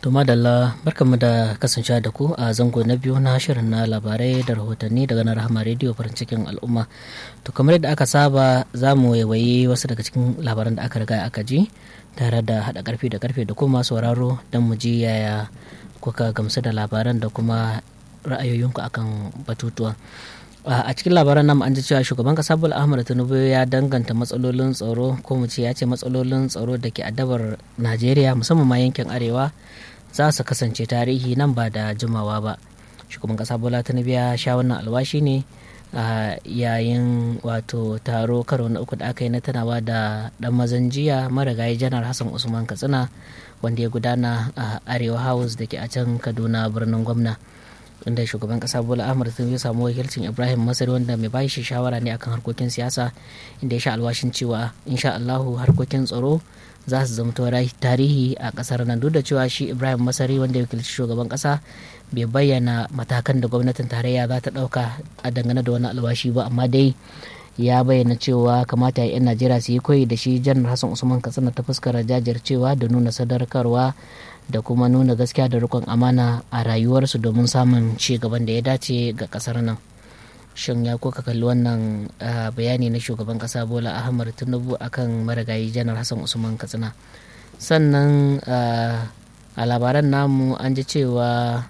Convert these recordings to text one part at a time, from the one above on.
To madalla barkanmu da kasancewa da ku a zango na biyu na shirin na labarai da rahotanni daga na rahama rediyo farin cikin al'umma. To kamar yadda aka saba za mu waiwayi wasu daga cikin labaran da aka riga aka ji tare da haɗa karfe da karfe da kuma sauraro don mu ji yaya kuka gamsu da labaran da kuma ra'ayoyinku akan batutuwa. a cikin labaran nan an ji cewa shugaban kasa bola ahmad tinubu ya danganta matsalolin tsaro ko mu ce ya ce matsalolin tsaro da ke addabar najeriya musamman ma yankin arewa za su kasance tarihi nan ba da jimawa ba shugaban kasa bola tinubu ya sha wannan alwashi ne a yayin wato taro karo na uku da aka yi na tunawa da dan mazan jiya marigayi janar hassan usman katsina wanda ya gudana a arewa house da ke a can kaduna birnin gwamna inda shugaban kasa bola ahmad tinubu ya samu wakilcin ibrahim masari wanda mai bashi shawara ne akan harkokin siyasa inda ya sha alwashin cewa insha allahu harkokin tsaro za su zamto tarihi a kasar nan duk da cewa shi ibrahim masari wanda ya wakilci shugaban kasa bai bayyana matakan da gwamnatin tarayya za ta dauka a dangane da wani alwashi ba amma dai ya bayyana cewa kamata 'yan najeriya su yi koyi da shi janar hassan usman katsina ta fuskar jajircewa da nuna sadarkarwa da kuma nuna gaskiya da rikon amana a rayuwarsu domin samun ci gaban da ya dace ga kasar nan shin ya kuka kalli wannan bayani na shugaban kasa bola ahmad tinubu akan marigayi janar hassan usman katsina sannan a labaran namu an ji cewa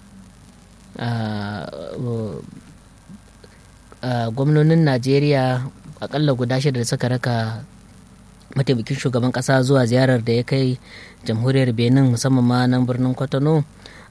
gwamnonin najeriya akalla guda shida da suka raka mataimakin shugaban kasa zuwa ziyarar da ya kai jamhuriyar benin musamman ma nan birnin kwatano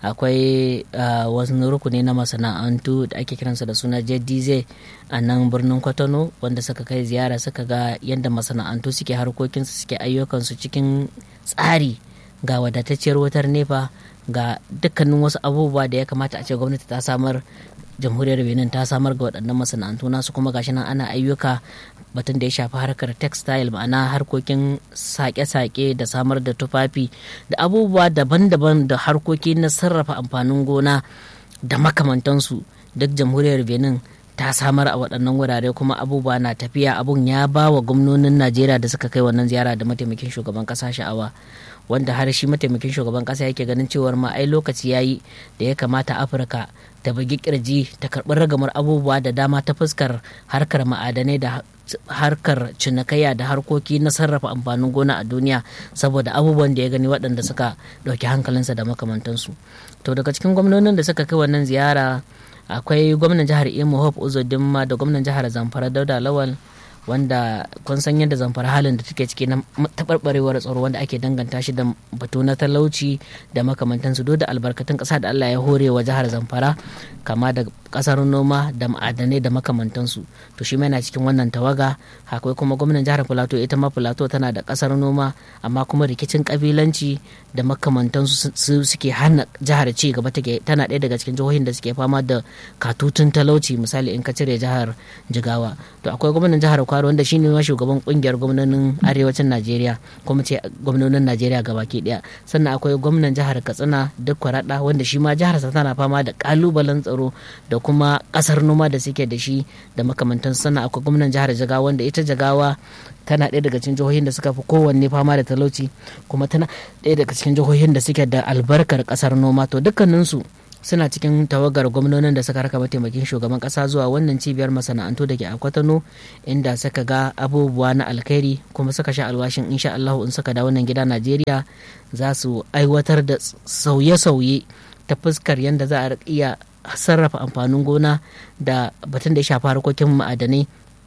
akwai wasu rukuni na masana'antu da ake kiransa da suna jdiz a nan birnin kwatano wanda suka kai ziyara suka ga yadda masana'antu suke harkokinsu suke ayyukansu cikin tsari ga wadatacciyar wutar nefa ga dukkanin wasu abubuwa da ya kamata a ce gwamnati ta samar jamhuriyar benin ta samar ga waɗannan masana'antu nasu kuma gashi nan ana ayyuka batun da ya shafi harkar textile ma'ana harkokin sake-sake da samar da tufafi da abubuwa daban-daban da harkoki na sarrafa amfanin gona da makamantansu duk jamhuriyar benin ta samar a waɗannan wurare kuma abubuwa na tafiya abun ya ba wa gwamnonin najeriya da suka kai wannan ziyara da mataimakin shugaban ƙasa sha'awa wanda har shi mataimakin shugaban ƙasa yake ganin cewar ma ai lokaci yayi da ya kamata afirka ta bugi kirji ta karɓi ragamar abubuwa da dama ta fuskar harkar ma'adanai da harkar cinikayya da harkoki na sarrafa amfanin gona a duniya saboda abubuwan da ya gani waɗanda suka ɗauki hankalinsa da makamantansu to daga cikin gwamnonin da suka kai wannan ziyara akwai gwamnan jihar imo hope uzodinma da gwamnan jihar zamfara dauda lawal wanda kun san yadda zamfara halin da take ciki na taɓarɓarewar tsaro wanda ake danganta shi da batu na talauci da makamantansu duk da albarkatun ƙasa da Allah ya hore wa jihar zamfara kama da ƙasar noma da ma'adanai da makamantansu to shi yana cikin wannan tawaga akwai kuma gwamnan jihar filato ita ma filato tana da ƙasar noma amma kuma rikicin ƙabilanci da makamantansu su suke hana jihar ci gaba take tana ɗaya daga cikin jihohin da suke fama da katutun talauci misali in ka cire jihar jigawa to akwai gwamnan jihar kwaro wanda shine ma shugaban kungiyar gwamnonin arewacin najeriya kuma ce gwamnonin najeriya gabaki daya sannan akwai gwamnan jihar katsina duk kwarada wanda shi ma jihar tana fama da kalubalen tsaro da kuma kasar noma da suke da shi da makamantan sannan akwai gwamnan jihar jagawa wanda ita jagawa tana ɗaya daga cikin jihohin da suka fi kowanne fama da talauci kuma tana ɗaya daga cikin jihohin da suke da albarkar kasar noma to dukkaninsu suna cikin tawagar gwamnonin da suka raka mataimakin shugaban kasa zuwa wannan cibiyar masana'antu da ke a kwatano inda suka ga abubuwa na alkhairi kuma suka sha alwashin insha Allah in suka da wannan gida Najeriya za su aiwatar da sauye-sauye ta fuskar yadda za a iya sarrafa amfanin gona da batun da ya shafi harkokin ma'adanai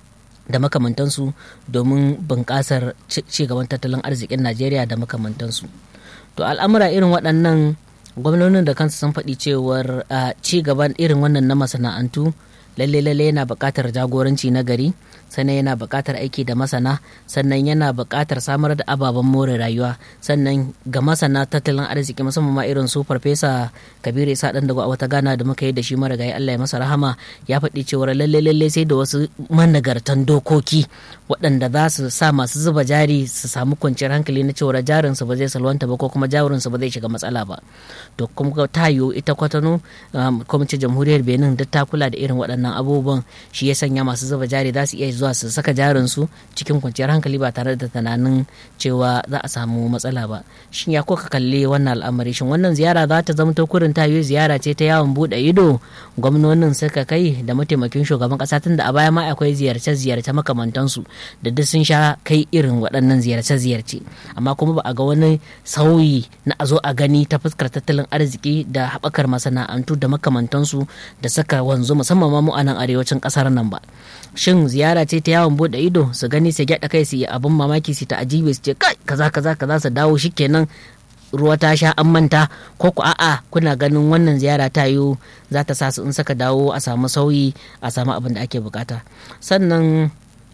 da makamantansu domin bunƙasar cigaban tattalin arzikin Najeriya da makamantansu. To al'amura irin waɗannan gwamnonin da kansu sun faɗi cewar ci gaban irin wannan na masana'antu lalle lalle yana buƙatar jagoranci na gari sannan yana buƙatar aiki da masana sannan yana buƙatar samar da ababen more rayuwa sannan ga masana tattalin arziki musamman ma irin su farfesa kabiru isa dan dago a wata gana da muka yi da shi marigayi allah ya masa rahama ya faɗi cewar lalle lalle sai da wasu managartan dokoki waɗanda za su sa masu zuba jari su samu kwanciyar hankali na cewar jarinsu ba zai salwanta ba ko kuma jarinsu ba zai shiga matsala ba to kuma ta yiwu ita kwatano kuma ce jamhuriyar benin duk ta kula da irin waɗannan waɗannan abubuwan shi ya sanya masu zuba jari za su iya zuwa su saka jarin su cikin kwanciyar hankali ba tare da tunanin cewa za a samu matsala ba shin ya ko ka kalli wannan al'amari shin wannan ziyara za ta zama kurin ta yi ziyara ce ta yawon buɗe ido gwamnonin suka kai da mataimakin shugaban ƙasa tun da a baya ma akwai ziyarce-ziyarce makamantansu da duk sun sha kai irin waɗannan ziyarce-ziyarce amma kuma ba a ga wani sauyi na a zo a gani ta fuskar tattalin arziki da haɓakar masana'antu da makamantansu da saka wanzu musamman ma mu a nan arewacin ƙasar nan ba shin ziyara ce ta yawon buɗe ido su gani su gyaɗa kai su yi abin mamaki su ta ajibe su ce kai kaza kaza kaza su dawo shikenan ruwa ta sha an manta ko ku a'a kuna ganin wannan ziyara ta yiwu za ta sa su in saka dawo a samu sauyi a samu abin da ake bukata sannan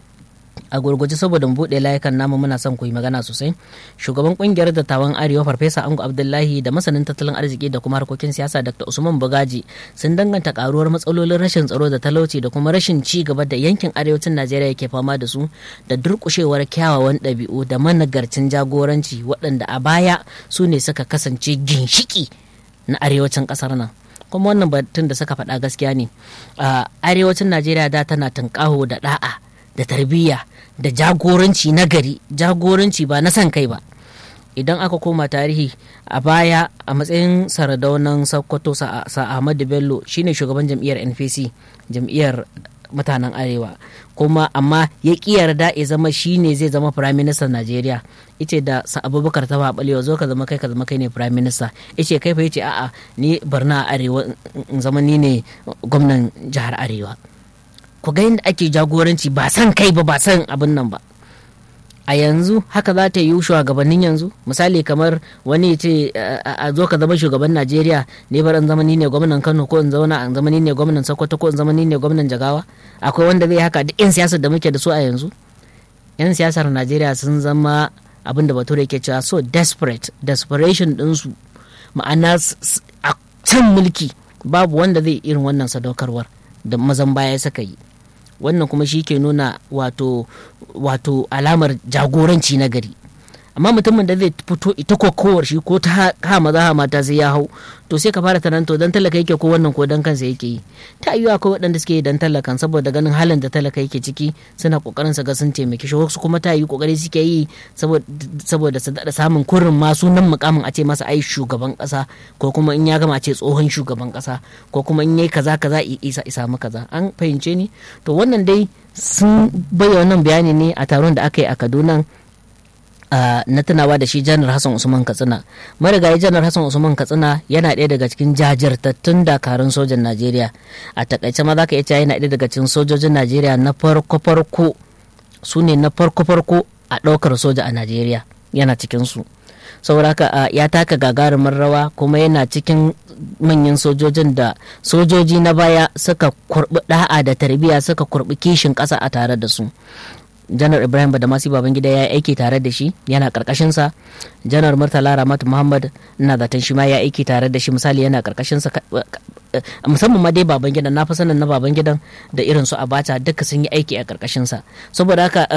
a gurguje saboda mu buɗe layukan namu muna son ku yi magana sosai shugaban kungiyar dattawan arewa farfesa ango abdullahi da masanin tattalin arziki da kuma harkokin siyasa dr usman bugaji sun danganta karuwar matsalolin rashin tsaro da talauci da kuma rashin ci gaba da yankin arewacin najeriya yake fama da su da durƙushewar kyawawan ɗabi'u da managarcin jagoranci waɗanda a baya su ne suka kasance ginshiki na arewacin ƙasar nan kuma wannan batun da suka faɗa gaskiya ne a arewacin najeriya da tana tunƙaho da ɗa'a da tarbiyya da jagoranci na gari jagoranci ba na san kai ba idan aka koma tarihi a baya a matsayin saradaunan sokoto sa ahmadu bello shine shugaban jam'iyyar npc jam'iyyar mutanen arewa kuma amma ya ƙi yarda ya zama shine zai zama prime minister najeriya ice da sa abubakar ta balewa zo ka zama kai ka zama kai ne prime minister ice kai fa yace a'a ni barna a arewa in zama ni ne gwamnan jihar arewa ku ga yadda ake jagoranci ba san kai ba ba san abin nan ba a yanzu haka za ta yi shugabannin yanzu misali kamar wani ya ce a zo ka zama shugaban najeriya ne bar in zama ni ne gwamnan kano ko in zauna in zama ni ne gwamnan sokoto ko in zama ni ne gwamnan jagawa akwai wanda zai haka duk yan siyasar da muke da su a yanzu yan siyasar najeriya sun zama abin da bature ke cewa so desperate desperation ɗinsu ma'ana a can mulki babu wanda zai irin wannan sadaukarwar da mazan baya suka yi wannan kuma shi ke nuna wato wato alamar jagoranci na gari amma mutumin da zai fito ita kokowar shi ko ta ha maza ha mata sai ya hau to sai ka fara taranto dan talaka yake ko wannan ko dan kansa yake yi ta yiwu akwai waɗanda suke yi dan talakan saboda ganin halin da talaka yake ciki suna kokarin su ga sun taimaki shi wasu kuma ta yi kokari suke yi saboda su daɗa samun kurin ma sunan mukamin a ce masa ai shugaban ƙasa ko kuma in ya gama ce tsohon shugaban ƙasa ko kuma in yayi kaza kaza isa isa mu kaza an fahimce ni to wannan dai sun bayyana wannan bayani ne a taron da aka yi a Kaduna Uh, na tunawa da shi janar hassan usman katsina marigayi janar hassan usman katsina yana ɗaya daga cikin jajirtattun dakarun sojan najeriya a takaice ma za ka iya cewa yana ɗaya daga cikin sojojin najeriya na farko farko su ne na farko farko a ɗaukar soja a najeriya yana cikin su saboda haka uh, ya taka gagarumin rawa kuma yana cikin manyan sojojin da sojoji na baya suka kurbi da'a da tarbiyya suka kurbi kishin ƙasa a tare da su janar ibrahim badamasi babangida ya yi aiki tare da shi yana karkashinsa janar murtala ramat muhammad ina zaton shi ma ya aiki tare da shi misali yana karkashinsa musamman ma dai babangida na fi sanin na babangidan da irin su abacha duka sun yi aiki a karkashinsa saboda haka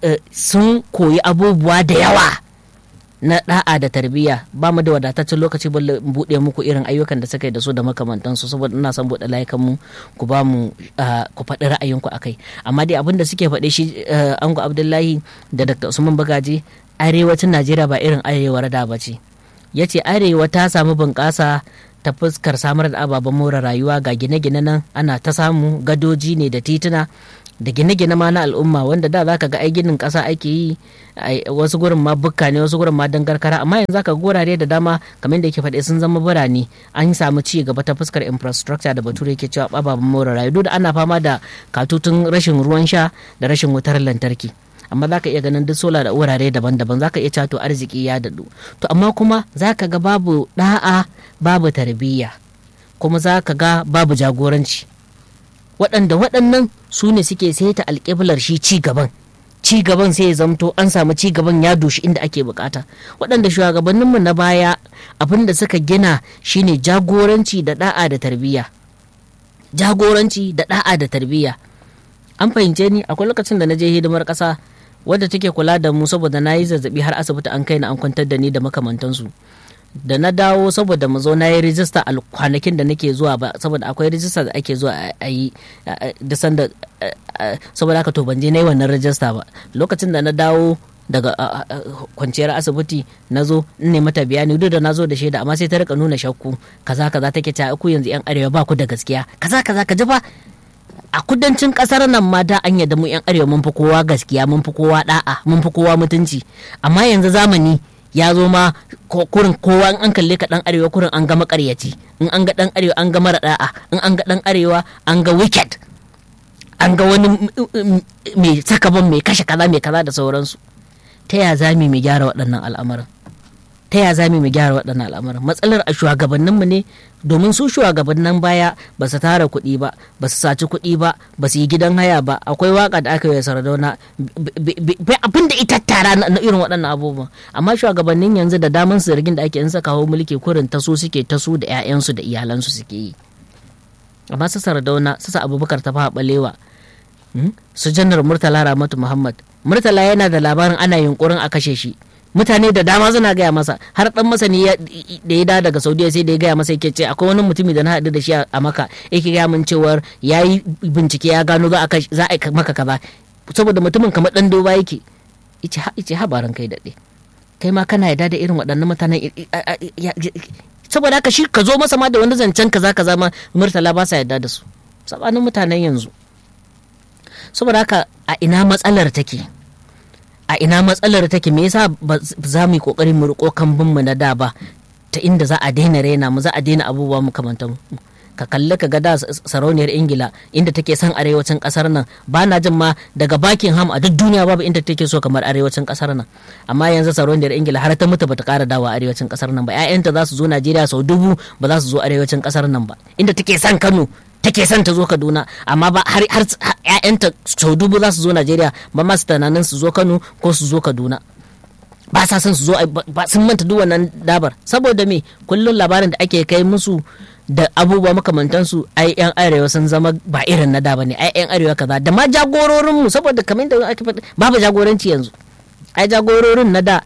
sun koyi abubuwa da yawa na da'a da tarbiyya ba mu da wadataccen lokaci balle buɗe muku irin ayyukan da suka yi da su da makamantansu saboda ina son buɗe layukan mu ku ba mu ku faɗi ra'ayinku akai amma dai abin da suke faɗe shi ango abdullahi da dr usman bagaji arewacin najeriya ba irin arewa da ba ce ya ce arewa ta samu bunƙasa ta fuskar samar da ababen more rayuwa ga gine-gine nan ana ta samu gadoji ne da tituna da gine-gine ma na al'umma wanda da za ka ga ai ginin ƙasa ake yi wasu gurin ma bukka ne wasu gurin ma dangarkara amma yanzu ka gurare da dama kamar da yake faɗi sun zama birane an samu ci gaba ta fuskar infrastructure da bature yake cewa ababen more rayuwa duk da ana fama da katutun rashin ruwan sha da rashin wutar lantarki amma za ka iya ganin duk sola da wurare daban-daban za ka iya cato arziki ya daɗu to amma kuma za ka ga babu ɗa'a babu tarbiyya kuma za ka ga babu jagoranci waɗanda waɗannan su ne suke saita alƙiblar shi ci gaban ci gaban sai ya zamto an samu ci gaban ya doshi inda ake bukata waɗanda shugabanninmu na baya abin da suka gina shine jagoranci da da'a da tarbiyya jagoranci da da'a da tarbiyya an fahimce ni akwai lokacin da na je hidimar ƙasa wadda take kula da mu saboda na yi zazzabi har asibiti an kai na an kwantar da ni da makamantansu da na dawo saboda mu zo na yi rijista a kwanakin da nake zuwa ba saboda akwai rijista da ake zuwa a yi da sanda saboda haka to ban je na yi wannan rijista ba lokacin da na dawo daga kwanciyar asibiti na zo in ne mata bayani duk da na zo da shaida amma sai ta rika nuna shakku kaza kaza take ta ku yanzu yan arewa ba ku da gaskiya kaza kaza ka ji fa a kudancin kasar nan ma da an yadda mu yan arewa mun fi kowa gaskiya mun fi kowa da'a mun fi kowa mutunci amma yanzu zamani ya zo ma kurin kowa in an kalle ka dan arewa kurin an ga makaryaci in an ga dan arewa an ga mara da'a in an ga dan arewa an ga wicked an ga wani mai sakaban mai kashe kaza mai kaza da sauransu ta ya za mu gyara waɗannan al'amuran ta ya za mu gyara waɗannan al'amuran matsalar a shugabanninmu ne domin su shugabannin baya ba su tara kuɗi ba ba su saci kuɗi ba ba su yi gidan haya ba akwai waka da aka yi sardauna abin da ita tara na irin waɗannan abubuwan amma shugabannin yanzu da daman su zargin da ake in saka hau mulki kurin ta su suke ta su da 'ya'yansu da iyalansu suke yi amma su sardauna su abubakar ta fa balewa su janar murtala ramatu muhammad murtala yana da labarin ana yunkurin a kashe shi mutane da dama suna gaya masa har dan masani da ya da daga saudiya sai da ya gaya masa yake ce akwai wani mutumi da na haɗu da shi a maka yake gaya min cewar ya yi bincike ya gano za a maka kaza saboda mutumin kamar dan doba yake ice habarin kai daɗe kai ma kana yarda da irin waɗannan mutanen saboda haka shi ka zo masa ma da wani zancen kaza kaza ma murtala ba sa yarda da su sabanin mutanen yanzu saboda haka a ina matsalar take a ina matsalar take me yasa ba za mu yi kokarin mu riko kambun mu na da ba ta inda za a daina raina mu za a daina abubuwa makamantan ka kalli ka ga da sarauniyar ingila inda take son arewacin kasar nan ba na jin ma daga buckingham a duk duniya babu inda take so kamar arewacin kasar nan amma yanzu sarauniyar ingila har ta mutu bata kara dawa arewacin kasar nan ba ƴaƴanta za su zo najeriya sau dubu ba za su zo arewacin kasar nan ba inda take son kano take son ta zo kaduna amma ba har har ƴaƴanta sau dubu za su zo najeriya ba ma su tunanin su zo kano ko su zo kaduna ba sa son su zo ba sun manta duk wannan dabar saboda me kullum labarin da ake kai musu da abubuwa makamantansu ai yan arewa sun zama ba irin na da bane ai yan arewa kaza da ma jagororin mu saboda kamar da ake faɗi babu jagoranci yanzu ai jagororin na da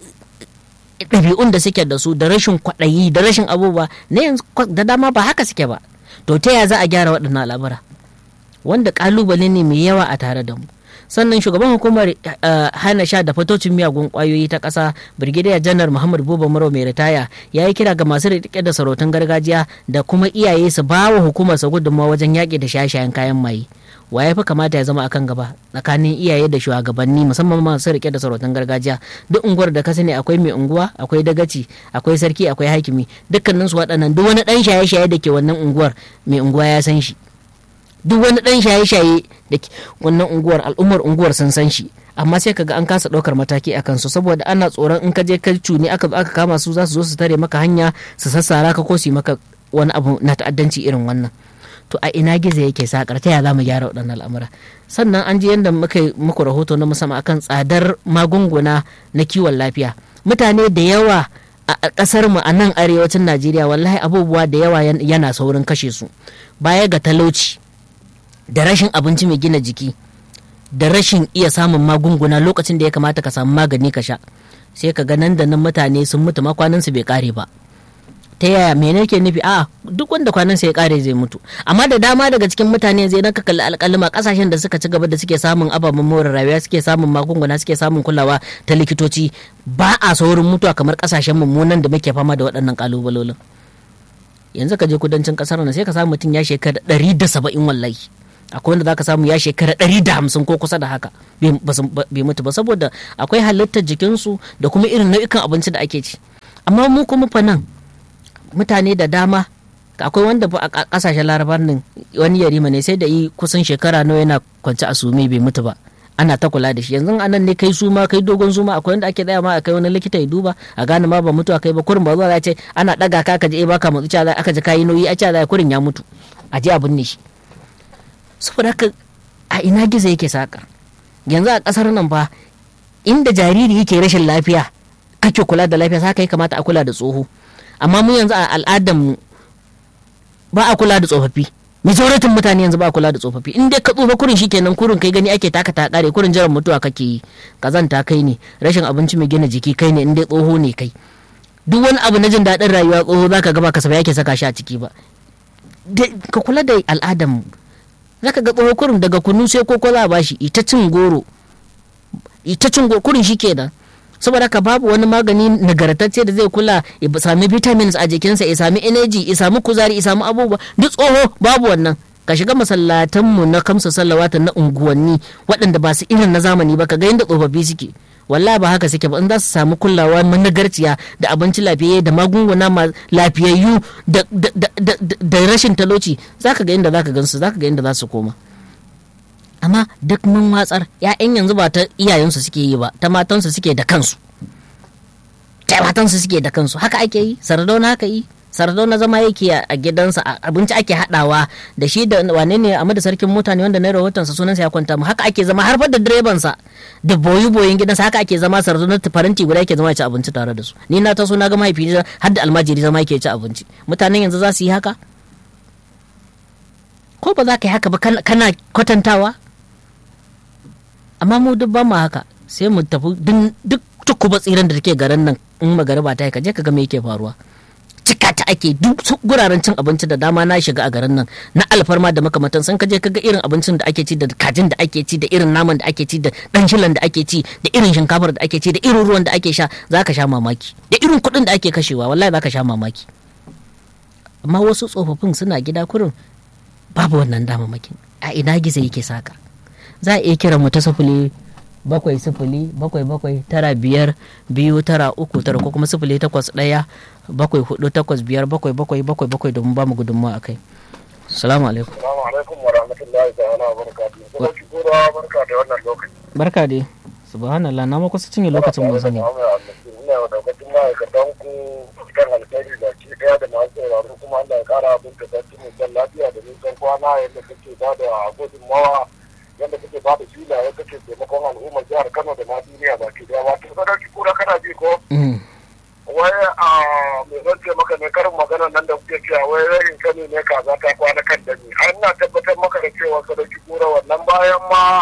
ɗabi'un da suke da su da rashin kwaɗayi da rashin abubuwa na yanzu da dama ba haka suke ba to ta ya za a gyara waɗannan al'amura wanda ƙalubale ne mai yawa a tare da mu sannan shugaban hukumar hana sha da fatocin miyagun kwayoyi ta ƙasa birgidiyar janar muhammad buba maro mai ritaya ya yi kira ga masu riƙe da sarautun gargajiya da kuma iyaye su ba wa hukumar sa gudunmawa wajen yaƙi da shaye-shayen kayan maye wa ya fi kamata ya zama akan gaba tsakanin iyaye da shugabanni musamman masu riƙe da sarautun gargajiya duk unguwar da ka sani akwai mai unguwa akwai dagaci akwai sarki akwai hakimi dukkanin su waɗannan duk wani ɗan shaye-shaye da ke wannan unguwar mai unguwa ya san shi duk wani dan shaye-shaye da wannan unguwar al'ummar unguwar sun san shi amma sai kaga an kasa ɗaukar mataki a kansu saboda ana tsoron in ka je ka cuni aka aka kama su za su zo su tare maka hanya su sassara ka ko su maka wani abu na ta'addanci irin wannan to a ina gizo yake sakar ta ya za mu gyara waɗannan al'amura sannan an ji yadda muka muku rahoto na musamman akan tsadar magunguna na kiwon lafiya mutane da yawa a ƙasar mu a nan arewacin najeriya wallahi abubuwa da yawa yana saurin kashe su baya ga talauci da rashin abinci mai gina jiki da rashin iya samun magunguna lokacin da ya kamata ka samu magani ka sha sai ka ga nan da nan mutane sun mutu ma su bai kare ba ta yaya me ke nufi a duk wanda kwanan ya kare zai mutu amma da dama daga cikin mutane zai ka kalli alƙalima kasashen da suka ci gaba da suke samun ababen more rayuwa suke samun magunguna suke samun kulawa ta likitoci ba a saurin mutuwa kamar kasashen mummunan da muke fama da waɗannan kalubalolin yanzu ka je kudancin kasar nan sai ka samu mutum ya shekara ɗari da saba'in wallahi akwai wanda zaka samu ya shekara ɗari da hamsin ko kusa da haka bai mutu ba saboda akwai halittar jikinsu da kuma irin nau'ikan abinci da ake ci amma mu kuma fa nan mutane da dama akwai wanda a kasashen larabar nan wani yarima ne sai da yi kusan shekara nawa yana kwance a sume bai mutu ba ana ta kula da shi yanzu anan ne kai suma kai dogon suma akwai wanda ake tsaya ma a kai wani likita ya duba a gane ma ba mutu a kai ba kurin ba zuwa za ce ana daga ka ka je baka mutsu ca aka ji kayi nauyi a ca kurin ya mutu a je a binne shi saboda haka a ina gizo yake saka yanzu a kasar nan ba inda jariri yake rashin lafiya kake kula da lafiya haka ya kamata a kula da tsoho amma mu yanzu a al'adar mu ba a kula da tsofaffi majoratin mutane yanzu ba a kula da tsofaffi in dai ka tsufa kurin shi kenan kurin kai gani ake taka ta kare kurin jiran mutuwa kake yi kazanta kai ne rashin abinci mai gina jiki kai ne in dai tsoho ne kai duk wani abu na jin daɗin rayuwa tsoho za ka gaba kasafai yake saka shi a ciki ba ka kula da al'adan za ka ga tsoho kurin daga kunu sai koko za a bashi ita cin goro ita cin goro kurin shi kenan saboda ka babu wani magani nagartacce da zai kula ya sami vitamins a jikinsa ya sami energy ya sami kuzari ya sami abubuwa duk tsoho babu wannan ka shiga masallatanmu na kamsa sallawata na unguwanni waɗanda ba su irin na zamani ba ka ga yadda tsofaffi suke wallahi ba haka suke ba in za su samu kulawa managarciya da abinci lafiyayye da magunguna lafiyayyu da rashin talauci za ka ga inda za ka gansu za ka ga inda za su koma amma duk mun watsar ya'yan yanzu ba ta iyayensu suke yi ba ta matansu suke da kansu ta matansu suke da kansu haka ake yi sardauna haka yi sardauna zama yake a gidansa abinci ake hadawa da shi da wane ne amma da sarkin mutane wanda na rahotonsa sunansa ya kwanta mu haka ake zama har da direbansa da boyi boyin gidansa haka ake zama sardauna faranti guda yake zama ya ci abinci tare da su ni na taso na ga mahaifi har da almajiri zama yake ci abinci mutanen yanzu za su yi haka ko ba za ka yi haka ba kana kwatantawa amma mu duk ba mu haka sai mu tafi duk tukuba tsiran da take garin nan in magariba ta yi ka je ka ga me yake faruwa cika ta ake duk guraren cin abinci da dama na shiga a garin nan na alfarma da makamantan sun kaje kaga irin abincin da ake ci da kajin da ake ci da irin naman da ake ci da dan shilan da ake ci da irin shinkafar da ake ci da irin ruwan da ake sha zaka sha mamaki da irin kuɗin da ake kashewa wallahi zaka sha mamaki amma wasu tsofaffin suna gida kurin babu wannan damamakin a ina gizo yake saka za a iya kira mu ta sufuli bakwai sifili bakwai bakwai tara biyar biyu tara uku tara ko kuma sifili takwas ɗaya bakwai hudu takwas biyar bakwai bakwai bakwai bakwai domin ba mu gudunmawa a kai salamu alaikum salamu alaikum wa rahmatullahi ta'ala wa barakatuhu kuma ki gora barka da wannan lokaci barka dai subhanallah na ma kusa cinye lokacin mun sani ina da daukacin ma'aikatan ku kan alkhairi da ke daya da masu sauraro kuma Allah ya kara abin da sarki mu lafiya da nisan kwana yadda kake ba da gudunmawa yadda kake ba da filaye kake taimakon al'ummar jihar Kano da ma duniya baki daya wato sadauki kura kana ji ko wai a me zan ce maka ne karin magana nan da kuke cewa wai rayin kani ne kaza ta kwana kan dani an na tabbatar maka da cewa sadauki kura wannan bayan ma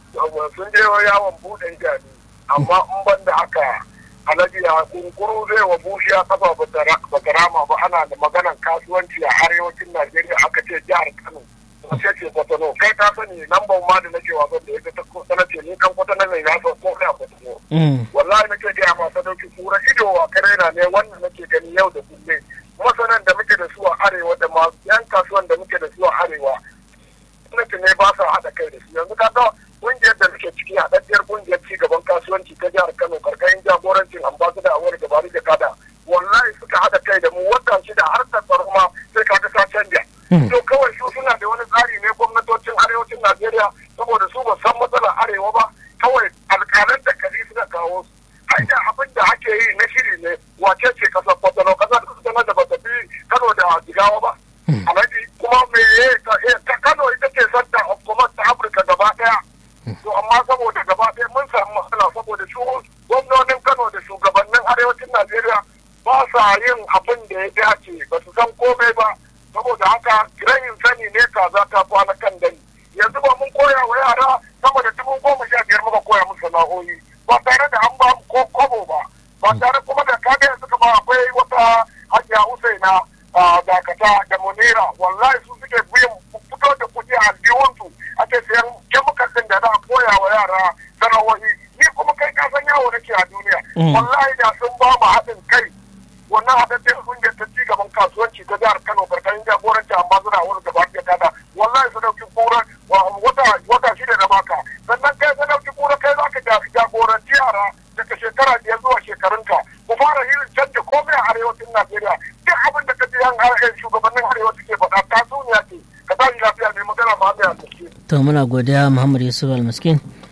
sun je yawon buɗe idanu amma in ban da haka alhaji ya kunkuru zai wa bushiya kafa ba ta rama ba ana da maganan kasuwanci a arewacin najeriya aka ce jihar kano sai ce kwatano kai ka sani lambar ma da nake wasan da ya ta kwatana ce ni kan kwatana ne na san ko a kwatano wallahi nake gaya ma sadauki kura ido wa karena ne wannan nake gani yau da kullum masanan da muke da su a arewa da ma yan kasuwan da muke da su a arewa gwamnati ne ba sa haɗa kai da su yanzu ka ga kungiyar da muke ciki haɗaɗɗiyar kungiyar ci gaban kasuwanci ta jihar kano karkashin jagorancin ambasada a wani gabari da kada wallahi suka haɗa kai da mu wata shida har ta tsaro ma sai ka ga ta canja to kawai su suna da wani tsari ne gwamnatocin arewacin najeriya saboda su ba san matsalar arewa ba kawai alƙalan da kari suka kawo su hanya abin da ake yi na shiri ne wace ce kasar kwatano kasar kwatano da ba ta fi kano da jigawa ba alhaji kuma me ta kano ita ce santa of command ta afirka gaba daya to amma saboda gaba daya mun samu matsala saboda su gwamnonin kano da shugabannin arewacin najeriya ba sa yin abin da ya dace ba su san komai ba saboda haka rayin sani ne kaza ta kwana kan dani yanzu ba mun koya wa yara sama da dubu goma sha biyar muka koya musu sana'o'i ba tare da an ba mu ko kobo ba ba tare kuma da kaga yanzu kama akwai wata hajiya usaina dakata da munira wallahi su suke biyan fito da kuɗi a aljihunsu ake sayan kemikal ɗin da za a koya wa yara sana'o'i ni kuma kai ka san yawo nake a duniya wallahi da sun ba mu haɗin kai wannan haɗaɗɗen kungiyar ta ci gaban kasuwanci ta jihar Kano karkashin jagoranci amma suna wani gaba da tada wallahi su dauki kura wata wata shida da baka sannan kai ka dauki kura kai za ka jagoranci yara daga shekara biyar zuwa shekarunka ku fara hirin canja komai a arewacin Najeriya duk abin da ka ji yan shugabannin arewa suke faɗa tatsuniya ce ka tashi lafiya mai magana ma mai almiskin. to muna godiya Muhammad Yusuf Almiskin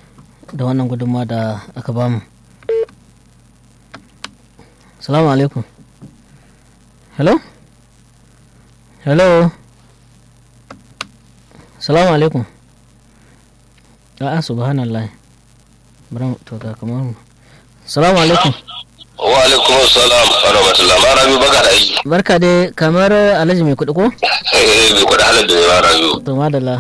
da wannan gudunmawa da aka bamu. Salamu alaikum. hello hello salamu alaikum a'a subhanallah bari to ga kamar salamu alaikum wa alaikum salam wa rahmatullah ma rabi baka da aiki barka dai kamar alhaji mai kuɗi ko eh bai kuɗi halar da yawa rabi to madalla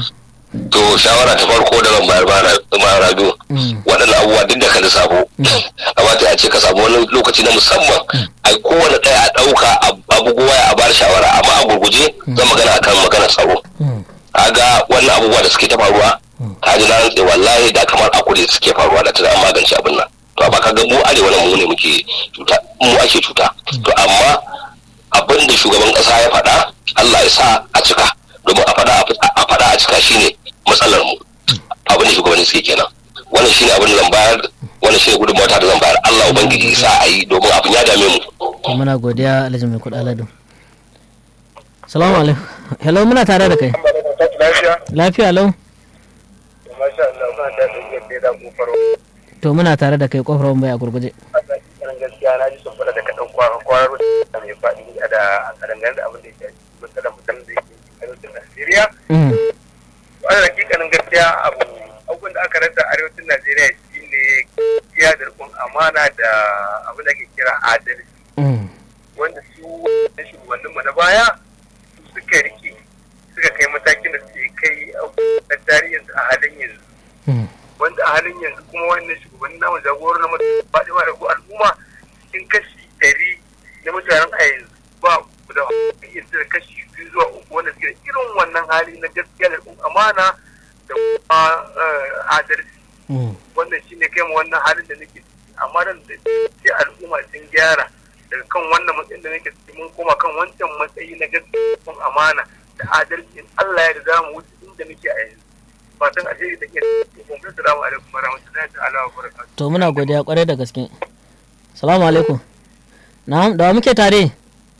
to shawara ta farko da zan bayar ba rabiu Mm. waɗannan abubuwa duk da ka lissafo kamata ya ce ka samu wani lokaci na musamman a kowane ɗaya a ɗauka abubuwa a bar shawara amma a gurguje zan magana akan magana tsaro Mm. kaga wannan abubuwa da suke ta faruwa ka ji na rantse wallahi da kamar a kudu suke faruwa da tana an magance abin nan to amma kaga mu arewa nan mu ne muke cuta mu ake cuta to amma abin da shugaban kasa ya faɗa Allah ya sa a cika domin a faɗa a faɗa a cika shine matsalar mu abin da shugabanni suke kenan wannan shine abin da zan bayar wannan shine gudunmawa ta da zan bayar Allah ubangiji ya sa a yi domin abin ya dame mu to muna godiya alhaji mai kuɗa aladu salamu alaikum hello muna tare da kai lafiya lafiya lau masha Allah ba da yake da kofar to muna tare da kai kofar wani a gurguje wannan gaskiya na ji sun fara da kaɗan kwarar da mai faɗi a da a dangane da abin da ya shafi matsalar mutum da yake arewacin Najeriya. Mm. Wannan hakikanin gaskiya abu abubuwan da aka rasa arewacin Najeriya shi ne gaskiya da rikon amana da abin da ake kira adalci Mm. wanda su wanda shugabanninmu na baya su suka rike suka kai matakin da suke kai a tarihinsu a halin yanzu. Mm. wanda a halin yanzu kuma wannan shugabannin namu jagorar na mutum faɗi ma da ko al'umma cikin kashi ɗari na mutanen a yanzu ba ku da iya da kashi biyu zuwa uku wanda suke da irin wannan hali na gaskiya da kuma amana da kuma eh, adalci Mm. wannan shi ne kai mu wannan halin da nake ciki amma nan da sai al'umma sun gyara daga kan wannan matsayin da nake ciki mun koma kan wancan matsayi na gaskiya da amana da adalci in Allah ya da za mu wuce inda muke a yanzu fatan alheri da ke kuma salamu alaikum warahmatullahi ta'ala wa barakatuh to muna godiya kwarai da gaske salamu alaikum na'am da wa muke tare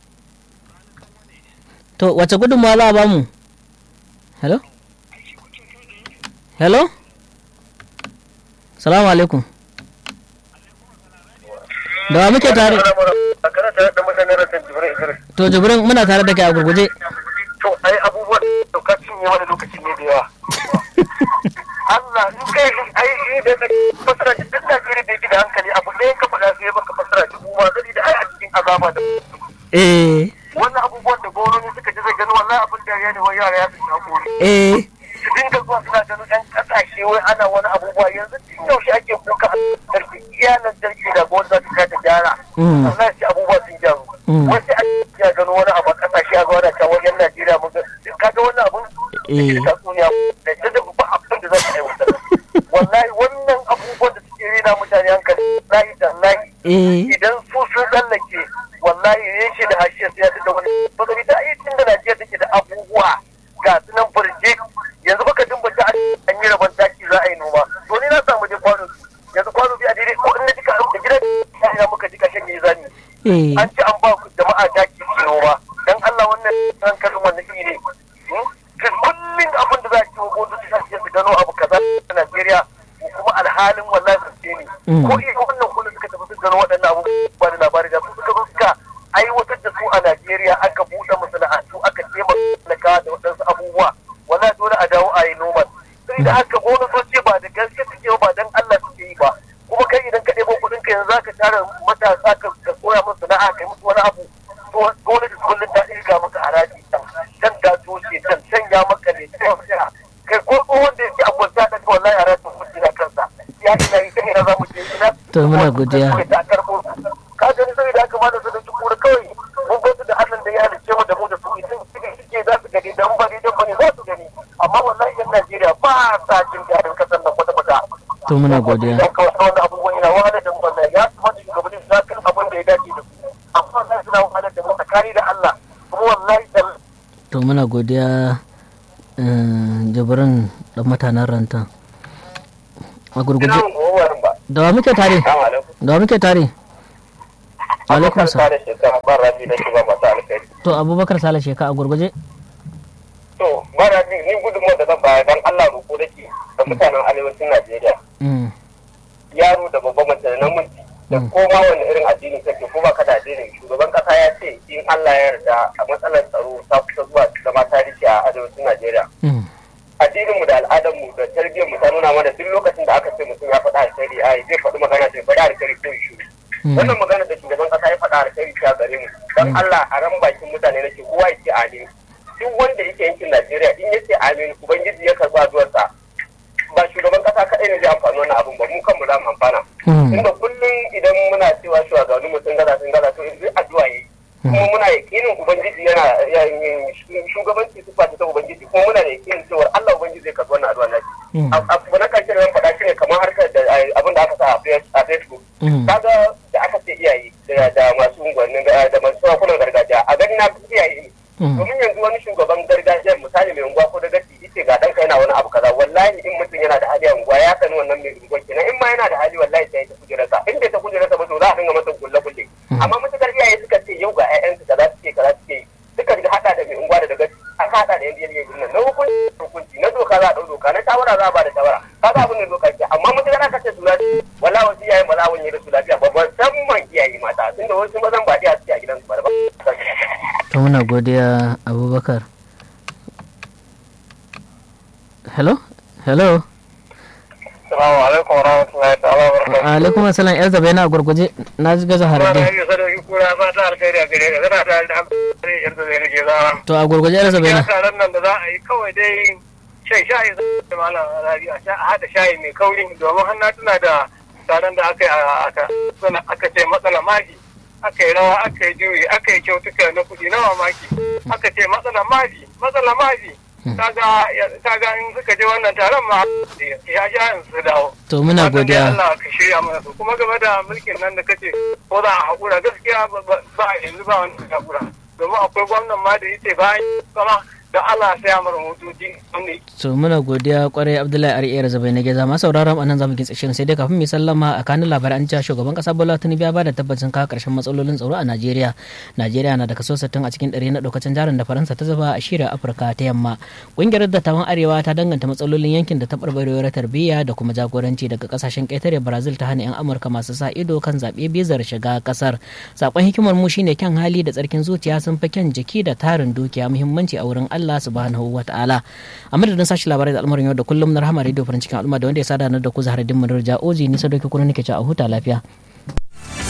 to wace gudunmawa za a bamu hello hello salamu alaikum da wa muke tare kana tare da mutane rasan jibirin idris to jibrin muna tare da kai a gurguje to ai abubuwan da ka cinye wani lokaci ne da yawa Allah in kai ai ni da ka fasara shi duk Najeriya da yake da hankali abu ɗaya ka faɗa sai baka fasara shi kuma zai da ai a cikin azaba da eh wannan abubuwan da gwamnati suka ji zai gani wallahi abin da ya ne wai yara ya fi hakuri eh su dinga zuwa suna ganin ɗan ƙasashe wai ana wani abubuwa yanzu tun yaushe ake kuka a lantarki iya lantarki da gwamnati za ta kai ta gyara Mm. sannan shi abubuwa sun gyaru Mm. wasu a ya gano wani abu a ƙasashe a zuwa da can wajen Najeriya mun ga ka ga wannan abun Eh. da tatsuniya da ta da ba abin da za ta aiwatar wallahi wannan abubuwan da suke rena mutane hankali lahi da lahi eh idan su sun tsallake wallahi yin shi da hashiya sai ya da wani bazari da ai tun da Najeriya take da abubuwa ga su nan burje yanzu baka dumbata an yi rabon taki za a yi noma to ni na samu je kwano yanzu kwano bi a daidai ko in na jika da gidan ya ina muka jika shan yi zani eh an ce an ba ku jama'a taki su noma dan Allah wannan hankalin wannan iri ne ka kullum abin da za a ci wa gwamnati ta ce su gano abu kaza a Najeriya kuma alhalin wallahi gaske ne Mm. ko iya wannan kullum suka tafi su gano waɗannan abu ba da labari da su suka zo suka aiwatar da su a Najeriya aka buɗe masana'antu aka taimaka da waɗansu abubuwa wallahi dole a dawo a yi noma sai da haka gwamnatoci ba da gaske suke ba dan Allah suke yi ba kuma kai idan ka ɗebo kuɗin ka yanzu zaka tara matasa ka ka koya musu sana'a kai musu wani abu to gwamnati kullum ta ɗirga maka haraji can can ta toshe can can ya maka ne can ya kai ko tsohon da yake abuwa ta ɗaga wallahi harajin kuɗi na kansa ya ina yi kai na za mu je ina To, muna godiya. ta karɓo su ka gani sai da aka mana su da tukura kawai mun gwada da Allah da ya halicce mu da mu da su idan suka suke za su gani dan ba ne dan ba ne za su gani amma wallahi yan Najeriya ba sa jin daɗin kasar nan kwata kwata to muna godiya dan kawai wannan abubuwan yana wahalar da mu wallahi ya kamata shugabanni su kan abin da ya dace da su amma wallahi suna wahalar da mu tsakani da Allah kuma wallahi da to muna godiya eh, jibrin dan mutanen rantan a gurguje gowarin ba da wa muke tare assalamu alaikum da wa muke tare alaikum salam da shekara ban rafi da shi ba masu alkhairi to abubakar sale sheka a gurguje to mara ni ni gudunmu da zan bayar dan Allah roƙo nake da mutanen arewacin Najeriya Mm, yaro da babban mace da namiji da koma wani irin addini kake ko ba ka da addini shugaban kasa ya ce in Allah ya yarda a matsalar tsaro ta kusa zuwa zama tarihi a arewacin Najeriya mm, addininmu da al'adarmu da tarbiyyarmu ta nuna mana duk lokacin da aka ce mutum ya faɗa alkhairi ai zai faɗi magana sai faɗi alkhairi ko shi mm. wannan magana da shugaban kasa ya faɗa alkhairi ta gare mu dan Allah a ran bakin mutane nake kowa ya ce amin duk wanda yake yankin Najeriya in yace amin ubangiji ya karba addu'arsa ba shugaban kasa kaɗai ne zai amfani wannan abun ba mu kanmu za mu amfana inda kullum idan muna cewa shugabannin mu sun gaza sun gaza to yanzu addu'a yayi kuma muna yakinin ubangiji yana shugabanci su ta ubangiji kuma muna da yakinin cewa Allah ubangiji zai karbi wannan addu'a nashi abu na karshe da zan faɗa shine kamar harkar da abin da aka sa a Facebook kaga da aka ce iyaye da masu unguwannin da masu sarakunan gargajiya a gani na iyaye domin yanzu wani shugaban gargajiya misali mai unguwa ko da gaci ita ga ɗanka yana wani abu kaza wallahi in mutum yana da hali a unguwa ya sani wannan mai unguwa kenan in ma yana da hali wallahi sai ya ta kujerarsa in bai ta kujerarsa ba to za a dinga masa kulle kulle amma mutukar iyaye suka ce yau ga 'ya'yansu kaza suke kaza suke yi suka ji hada da mai unguwa da gaci an hada da yan biyar nan na hukunci hukunci na doka za a ɗau doka na shawara za a ba da shawara kaga abin da doka ce amma mutukar aka ce su lafiya wallahi wasu iyaye ba za a wanye da su lafiya ba musamman iyaye mata tunda wasu mazan ba iya suke a gidansu ba da ba to muna godiya abubakar hello hello Salamu alaikum wa rahmatullahi ta'ala wa barakatuhu. alaikum assalam yar zaba yana gurguje na ji gaza Kuma na harade yi sadauki kura ba ta alkhairi a gare ka kana tare da alkhairi yadda zai rage zama. to a gurguje yar zaba Ya yana taron nan da za a yi kawai dai shan shayi da malam rabi a haɗa shayi mai kauri domin hannu tuna da taron da aka yi a aka ce matsala magi aka yi rawa aka yi juyi aka yi kyautuka na kuɗi na mamaki aka ce matsala magi matsala magi kaga kaga in suka je wannan taron ma ya sha in su dawo to muna Fatan dai godiya Allah ka shirya mana su kuma game da mulkin nan da kace ko za a haƙura gaskiya ba ba a yanzu ba wani haƙura domin akwai gwamnan ma da yace bayan kama da Allah sai ya mara motoci wanda to muna godiya kwarai abdullahi ariyar zaba na geza masu sauraron anan zamu kitsa shirin sai dai kafin mu sallama a kanin labarai an cewa shugaban kasa bola tinubu ya bada tabbacin kawo karshen matsalolin tsaro a najeriya najeriya na da kaso 60 a cikin ɗari na ɗaukacin jarin da faransa ta zuba a shirin afirka ta yamma ƙungiyar dattawan arewa ta danganta matsalolin yankin da ta barbarewar tarbiyya da kuma jagoranci daga kasashen ƙetare brazil ta hana 'yan amurka masu sa ido kan zaɓe bizar shiga ƙasar sakon hikimar mu shine kyan hali da tsarkin zuciya sun fi kyan jiki da tarin dukiya muhimmanci a wurin allah subhanahu wa ta'ala a madadin sashi labarai da al'amarin yau da kullum na rahama radio farin cikin al'umma da wanda ya sada da ku zahar dimmin rija oji nisa doki kuna nake ci a huta lafiya